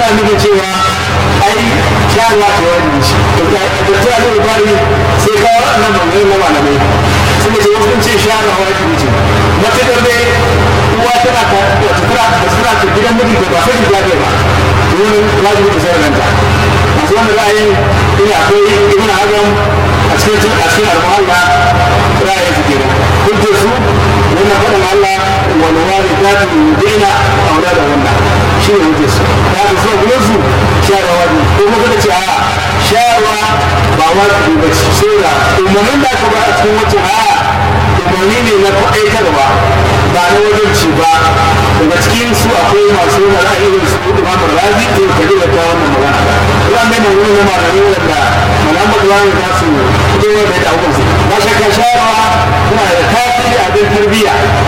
yana nufin cewa ai shayarwa ce wani shi da ta yi bari sai kawo wannan magana na malamai suka ce wasu ce shayarwa wajibi ce matuƙar dai uwa tana ta tana da suna ta gidan miji da ba sai ta ba domin wajibi ta sayar ranta masu wanda ra'ayin ina akwai ibn hazam a cikin a cikin al-muhalla ra'ayin su kenan hujjar su wannan faɗin Allah wal walidatu yudina aulada wannan shi ne hujjar su ta ga so gurin su shayarwa wajibi ko kuma suka ce a shayarwa ba wajibi ba ce sai da umarnin da aka ba a cikin wacce aya umarni ne na kwaɗaitarwa ba na wajibci ba daga cikin su akwai masu yana ra'ayin su imam razi to ka ji da ta wannan magana ran da mun ne malami wanda malaman Qur'ani za su fito da da abubuwan su ba shakka shayarwa tana da tasiri a bin tarbiyya